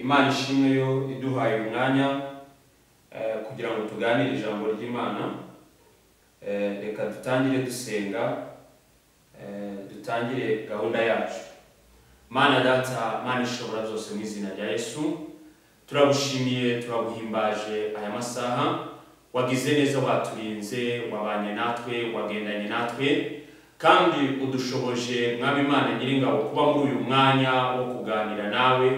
imana ishimwe yo iduhaye umwanya eh, kugira ngo tuganire ijambo ry'imana Eh, reka dutangire dusenga eh, dutangire gahunda yacu mana data mana ishobora byose mu izina rya yesu turagushimiye turaguhimbaje aya masaha wagize neza waturinze wabanye natwe wagendanye natwe kandi udushoboje mwami imana nyiringabo kuba muri uyu mwanya wo kuganira nawe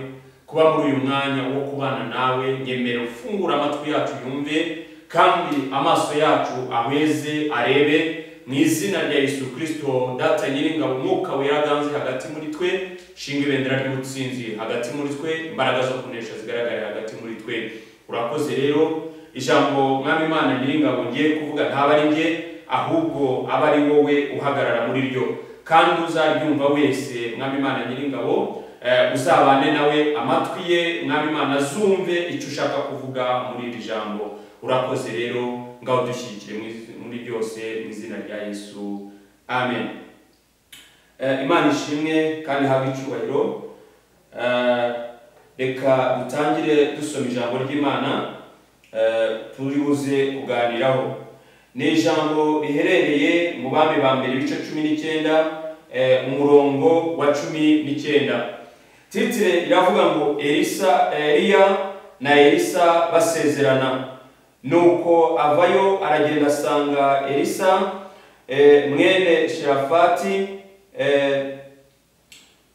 kuba muri uyu mwanya wo kubana nawe nyemera ufungura amatwi yacu yumve kandi amaso yacu ahweze arebe mu izina rya yesu kirisito data nyiringabo umwuka wera aganze hagati muri twe shinga ibendera ry'ubutsinzi hagati muri twe imbaraga zo kunesha zigaragare hagati muri twe urakoze rero ijambo mwami imana nyiringabo ngiye kuvuga ntaba ari njye ahubwo aba ari wowe uhagarara muri ryo kandi uzaryumva wese mwami imana nyiringabo eh, uzabane nawe amatwi ye mwami imana azumve icyo ushaka kuvuga muri iri jambo urakoze rero ngaho dushyigikire muri- muri byose mu izina rya yesu amen Eh, imana ishimwe kandi habe icyubahiro Eh, reka dutangire dusoma ijambo ry'imana eh, turibuze kuganiraho ni ijambo riherereye mu bami ba mbere ibice cumi n'icyenda eh, umurongo wa cumi n'icyenda titire iravuga ngo elisa eliya na elisa basezerana nuko avayo aragenda asanga elisa eh, mwene shirafati eh,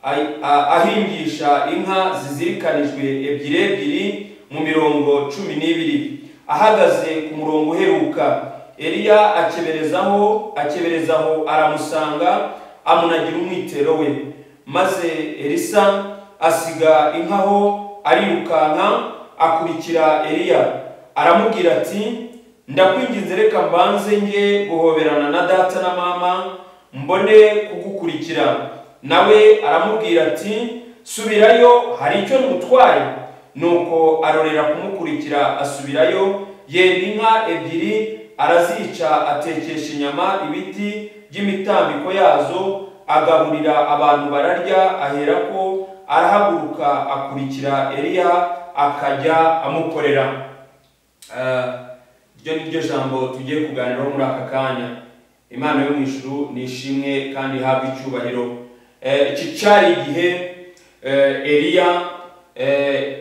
ahi- a- ahingisha inka zizirikanijwe ebyiri ebyiri mu mirongo cumi n'ibiri ahagaze ku murongo uheruka eliya akeberezaho akeberezaho aramusanga amunagira umwitero we maze elisa asiga inka aho arirukanka akurikira eliya aramubwira ati ndakwinginze reka mbanze njye guhoberana na data na mama mbone kugukurikira nawe aramubwira ati subirayo hari icyo ntutwaye nuko arorera kumukurikira asubirayo yenda inka ebyiri arazica atekesha inyama ibiti by'imitambiko yazo agaburira abantu bararya aherako arahaguruka akurikira eliya akajya amukorera Eh, iryo ni ryo jambo tugiye kuganiraho muri aka kanya imana yo mu ijuru ni ishimwe kandi ihabwa icyubahiro Eh, iki cyari igihe eh, eliya eh,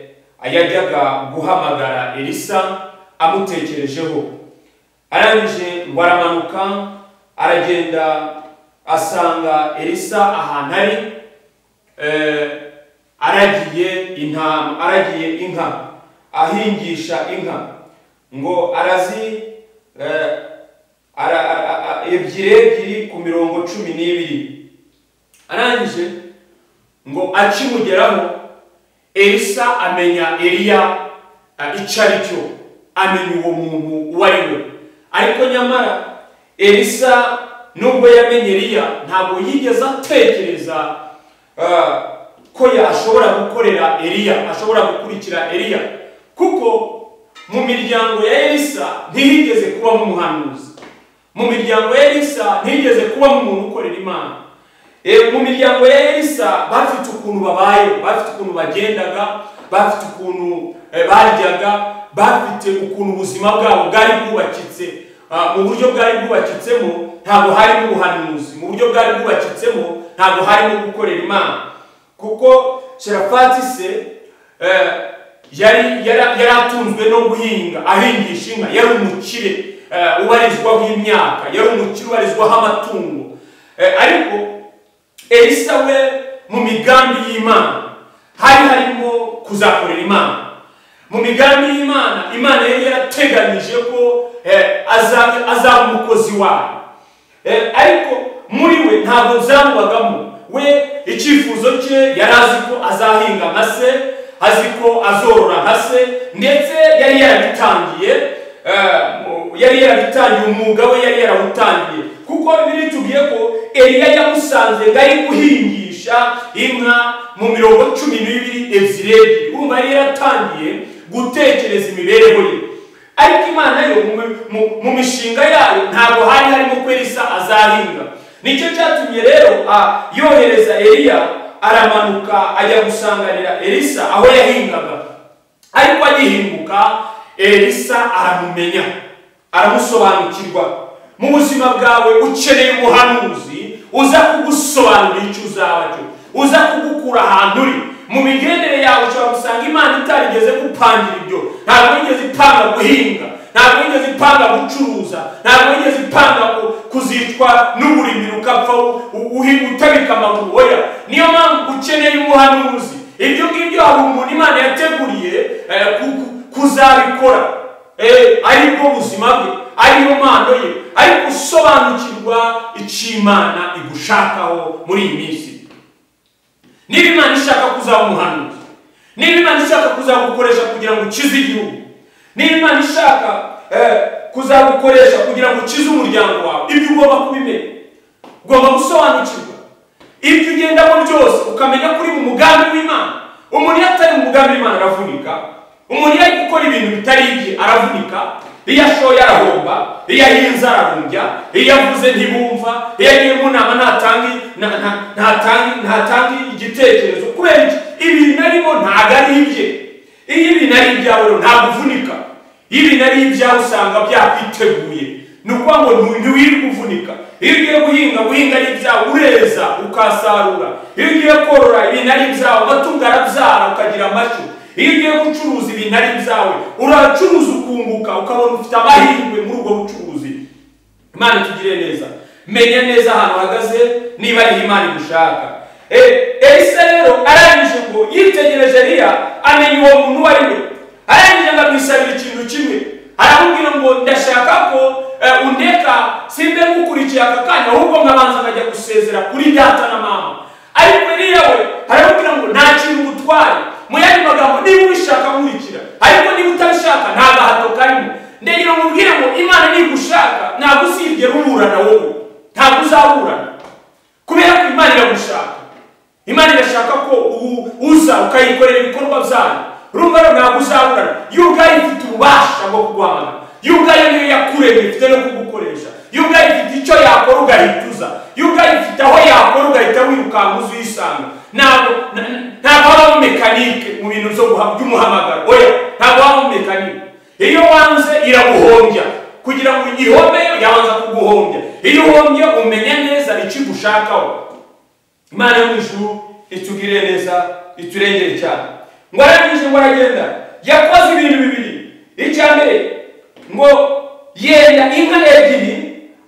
yajyaga guhamagara elisa amutekerejeho arangije ngo aramanuka aragenda asanga elisa ahantu ari eh, aragiye intama aragiye inka ahingisha inka ngo arazi eh, ara- ara- ara- ebyiri ebyiri ku mirongo cumi n'ibiri arangije ngo akimugeraho elisa amenya eliya eh, icyo ari cyo amenya uwo muntu uwo ari we ariko nyamara elisa nubwo yamenye eliya ntabwo yigeze atekereza eh, ko yashobora gukorera eliya ashobora gukurikira eliya kuko mu miryango ya elisa ntihigeze kubamo umuhanuzi mu miryango ya elisa ntihigeze kubamo umuntu ukorera imana Eh, mu miryango ya elisa bafite ukuntu babayeho bafite ukuntu bagendaga bafite ukuntu eh, baryaga bafite ukuntu ubuzima bwabo bwari bwubakitse Ah, mu buryo bwari bwubakitsemo ntabwo harimo ubuhanuzi mu buryo bwari bwubakitsemo ntabwo harimo gukorera imana kuko sherafati se eh, yari yari yari atunzwe no guhinga ahingisha inka yari umukire eh, ubarizwaho imyaka yari umukire ubarizwaho amatungo Eh, ariko elisa we mu migambi y'imana hari harimo kuzakorera imana mu migambi y'imana imana yari yarateganyije ko eh, azaba azaba umukozi wayo Eh, ariko muri we ntabwo byangwagamo we icyifuzo cye yari azi ko azahinga nka se azi ko azorora nka se ndetse yari yarabitangiye eh, mu- yari yarabitangiye umwuga we yari yarawutangiye kuko biri tubwiye ko eliya yamusanze ngo ari guhingisha inka mu mirongo cumi n'ibiri ebyiri ebyiri urumva yari yaratangiye gutekereza imibereho ye ariko imana yo mu, mu, mu mishinga yayo ntabwo hari harimo ko elisa azahinga nicyo cyatumye rero a yohereza eliya aramanuka ajya gusanganira elisa aho yahingaga ariko agihinguka elisa aramumenya aramusobanukirwa mu buzima bwawe ukeneye umuhanuzi uza kugusobanurira icyo uzaba cyo uza kugukura ahantu uri mu migendere yawe ushobora gusanga imana itarigeze gupangira ibyo ntabwo yigeze ipanga guhinga ntabwo yigeze ipanga gucuruza ntabwo yigeze ipanga ku- kuzicwa n'uburimiro ukapfa u- u- uhi- utabika amaguru oya niyo mpamvu ukeneye umuhanuzi ibyo ngibyo hari umuntu imana yateguriye eh, ku- ku- kuzabikora Eh, ari bwo buzima bwe ari yo mpano ye ari gusobanukirwa icyo imana igushakaho muri iyi minsi niba imana ishaka kuzaba umuhanuzi niba imana ishaka kuzagukoresha kugira ngo ukize igihugu niba imana ishaka eh, kuzagukoresha kugira ngo ukize umuryango wawe ibyo ugomba kubimenya ugomba gusobanukirwa ibyo ugendamo byose ukamenya ko uri mu mugambi w'imana umuntu iyo atari mu mugambi w'imana aravunika umuntu iyo ari gukora ibintu bitari ibye aravunika iyo ashoye arahomba iyo ahinze ararumbya iyo avuze ntibumva iyo agiye mu nama ntatange nta- nta- ntatange ntatange igitekerezo kubera iki ibintu arimo ntabwo ari ibye iyo ibintu ari ibyawe rero ntabwo uvunika iyo ibintu ari ibyawe usanga byakwiteguye ni ukuvuga ngo ntu- ntiwirirwe uvunika iyo ugiye guhinga guhinga ari ibyawe ureza ukasarura iyo ugiye korora ibintu ari ibyawe amatungo arabyara ukagira amashyo iyo ugiye gucuruza ibintu ari ibyawe uracuruza ukunguka ukabona ufite amahirwe muri ubwo bucuruzi imana itugire neza menya neza ahantu uhagaze niba ariho imana igushaka Eh, elisa rero arangije ngo yitegereje eliya amenya uwo muntu uwo ari we arangije ngo amwisabira ikintu kimwe aramubwira ngo ndashaka ko eh, undeka simbe ngukurikiye aka kanya ahubwo nkabanza nkajya gusezera kuri data na mama ariko eliya we aramubwira ngo nta kintu ngutware mu yandi magambo niba ubishaka nkurikira ariko niba utabishaka nta gahato karimo ndegera mubwire ngo imana nigushaka ntabwo uzigera uburana wowe ntabwo uzaburana kubera ko imana iragushaka imana irashaka ko u- uza ukayikorera ibikorwa byayo urumva rero ntabwo uzaburana yo ubwayo ifite ububasha bwo kuguhamagara yo ubwayo niyo yakuremye ifite no kugukoresha yo ubwayo ifite icyo yakora ugahita uza yo ubwayo ifite aho yakora ugahita wirukanka uza uyisanga ntabwo na- na- ntabwo habamo mekanike mu bintu byo guha- by'umuhamagaro oya ntabwo habamo mekanike iyo wanze iraguhombya kugira ngo ihomeyo yabanza kuguhombya iyo uhombye umenya neza icyo igushakaho imana yo mu ijuru itugirire neza iturengere cyane ngo arangije ngo aragenda yakoze ibintu bibiri icya mbere ngo yenda inka ebyiri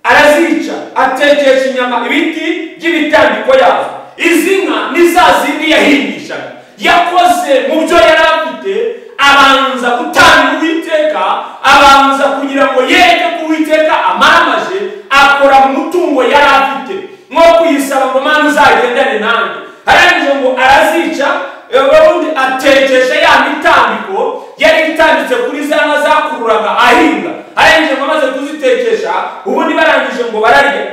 arazica atekesha inyama ibiti by'imitambiko yazo izi nka ni za zindi yahingishaga yakoze mu byo yari afite abanza gutanga uwiteka abanza kugira ngo yereke ko uwiteka amamaje akora mu mutungo yari afite nko kuyisaba ngo mana uzagendane nanjye arangije ngo arazica ubundi atekesha ya mitambiko yari itambitse kuri za nka zakururaga ahinga arangije ngo amaze kuzitekesha ubundi barangije ngo bararya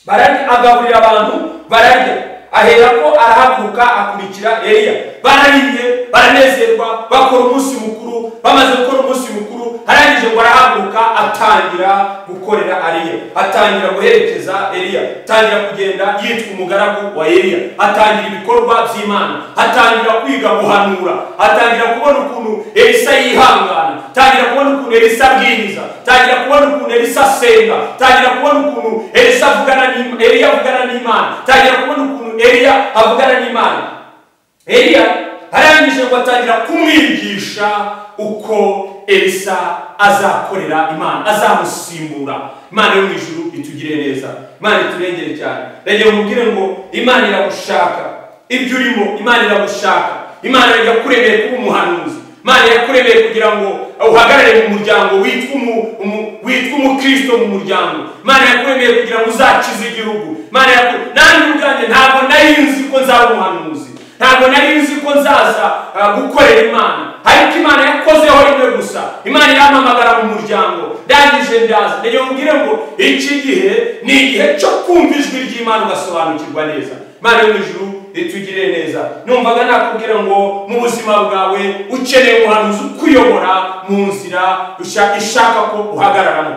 bararya agaburira abantu bararya ahera ko arahaguruka akurikira eliya barariye baranezerwa bakora umunsi mukuru bamaze gukora umunsi mukuru arangije ngo arahaguruka atangira gukorera ariya atangira guherekeza eliya atangira kugenda yitwa umugaragu wa eliya atangira ibikorwa by'imana atangira kwiga guhanura atangira kubona ukuntu elisa yihangana atangira kubona ukuntu elisa abwiriza atangira kubona ukuntu elisa asenga atangira kubona ukuntu elisa avugana n'Im- eliya avugana n'imana atangira kubona ukuntu eliya avugana n'imana eliya arangije ngo atangira kumwigisha uko elisa azakorera imana azamusimbura imana yo mu ijuru itugire neza imana iturengere cyane rege mubwire ngo imana iragushaka ibyo urimo imana iragushaka imana yakuremeye kuba umuhanuzi imana yakuremeye kugira ngo uhagarare mu muryango witwa umu- umu- witwa umukristo mu muryango imana yakuremeye kugira ngo uzakize igihugu imana yaku- nanjye ubwanjye ntabwo nari nzi ko nzaba umuhanuzi ntabwo nari nzi ko nzaza uh, gukorera imana ariko imana yakozeho rimwe gusa imana iramamagara mu muryango ndangije ndaza ndagira mubwire ngo iki gihe ni igihe cyo kumva ijwi ry'imana ugasobanukirwa neza imana yo mu ijuru itugirire neza numvaga nakubwira ngo mu buzima bwawe ukeneye umuhanuzi ukuyobora mu nzira usha- ishaka ko uhagararamo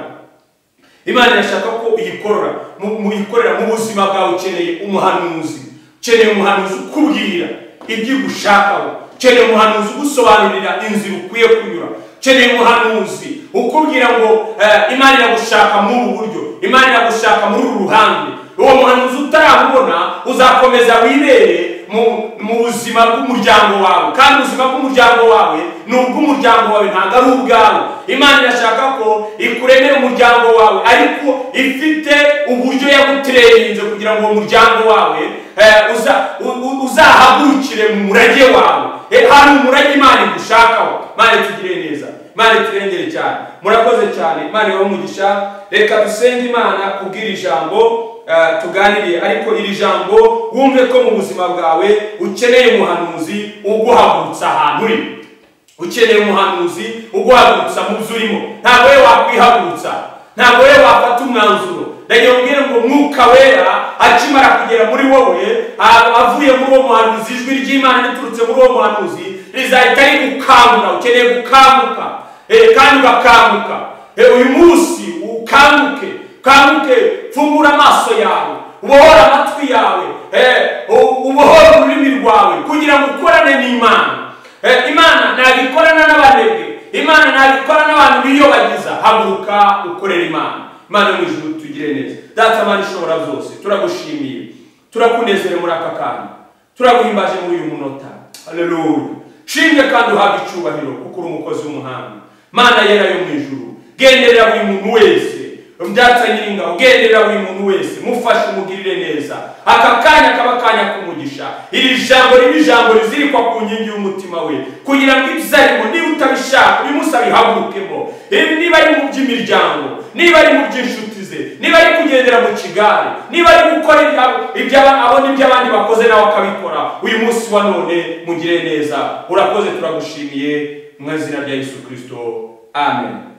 imana irashaka ko uyikorora mu- mu- uyikorera mu buzima bwawe ukeneye umuhanuzi ukeneye umuhanuzi ukubwira ibyo ugushakaho ukeneye umuhanuzi ugusobanurira inzira ukwiye kunyura ukeneye umuhanuzi ukubwira ngo eh, imana iragushaka muri ubu buryo imana iragushaka muri uru ruhande uwo muhanuzi utaramubona uzakomeza wibere mu- mu buzima bw'umuryango wawe kandi ubuzima bw'umuryango wawe ni ubw'umuryango wawe ntabwo ari ubwawe imana irashaka ko ikuremera umuryango wawe ariko ifite uburyo yagutererinze kugira ngo uwo muryango wawe eh, uza- u- u- uzahagurukire mu murage wawe Eh, hari umurage imana igushakaho imana itugire neza imana iturengere cyane murakoze cyane imana ibahe umugisha reka dusenge imana kubwira ijambo eh, tuganiriye ariko iri jambo wumve ko mu buzima bwawe ukeneye umuhanuzi uguhagurutsa ahantu uri ukeneye umuhanuzi uguhagurutsa mu byo urimo ntabwo we wakwihagurutsa ntabwo we wafata umwanzuro ndagira ubwire ngo mwuka wera akimara kugera muri wowe a- avuye muri uwo muhanuzi ijwi ry'imana riturutse muri uwo muhanuzi rizahita rigukangura ukeneye gukanguka Eh, kandi ugakanguka Eh, uyu munsi ukanguke ukanguke fungura amaso yawe ubohore amatwi yawe Eh, u- ubohore ururimi rwawe kugira ngo ukorane n'imana Eh, imana nabikorana n'abanebwe imana nabikorana n'abantu biyobagiza haguruka ukorera imana imana yo mu ijuru tugire neza data mana ishobora byose turagushimiye turakunezere muri aka kanya turaguhimbaje muri uyu munota haleluya shimwe kandi uhabwe icyubahiro kuko uri umukozi w'umuhanga mana yera yo mu ijuru genderera buri muntu wese byatsa nyiringa ugenderera buri muntu wese mufashe umugirire neza aka kanya kaba akanya kumugisha iri jambo ribe ijambo rizirikwa ku nkingi y'umutima we kugira ngo ibyo arimo niba utabishaka ubimusabe ihagurukemo Eh, niba ari mu by'imiryango niba ari mu by'inshuti ze niba ari kugendera mu kigare niba ari gukora ibya- iby'aba- abona ibyo abandi bakoze nawe akabikora uyu munsi wa none mugire neza urakoze turagushimiye mu izina rya yesu kirisito amen